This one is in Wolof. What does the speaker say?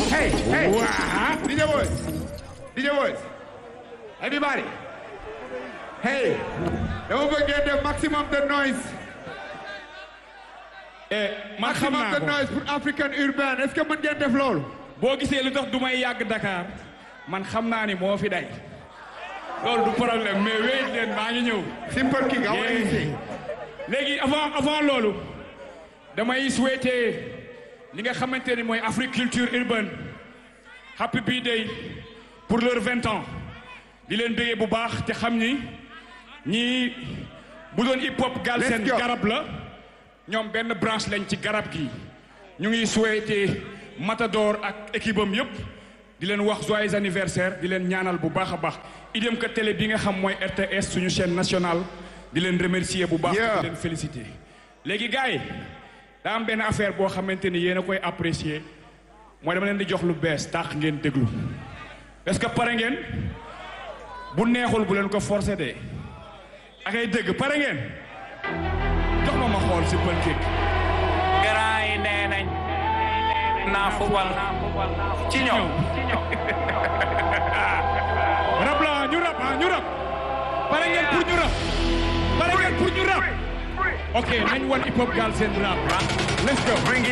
Hey, hey. Wow. DJ boys. DJ boys. Everybody. Hey. Dama bëgg ngeen def maximum de noise. Eh, man xam Maximum naa de ko noise pour African urbain. Est-ce que mën ngeen def loolu? boo gisee lu tax du may yàgg Dakar man xam naa ni moo fi day loolu du problème mais wéy leen maa ngi ñëw. Simple King, I want you to sing. léegi avant avant loolu damay souhaiter li nga xamante ni mooy Africulture urbaine happy birthday pour leurs vingt ans di leen bëggee bu baax te xam ni ñii bu doon hip hop Galsen Let's go. garab la ñoom benn branche lañ ci garab gi ñu ngi souhaiter Matador ak équipe am yëpp di leen wax joyeux anniversaire di leen ñaanal bu baax a baax idem que télé bi nga xam mooy RTS suñu chaîne nationale di leen remercier bu baax Yeah. di leen féliciter léegi gars yi daa am benn affaire boo xamante ni yéen a koy apprécier mooy dama leen di jox lu bees tax ngeen déglu est-ce que pare ngeen bu neexul bu leen ko forcer de ak ay dëgg pare ngeen jox ma ma xool si pël kéeg Grand yi nee nañ naa fubal ci ñoom rab la ñu rab ah ñu rab pare ngeen pour ñu rab pare ngeen pour ñu rab ok nañ wan hip hop Galsen rap let's go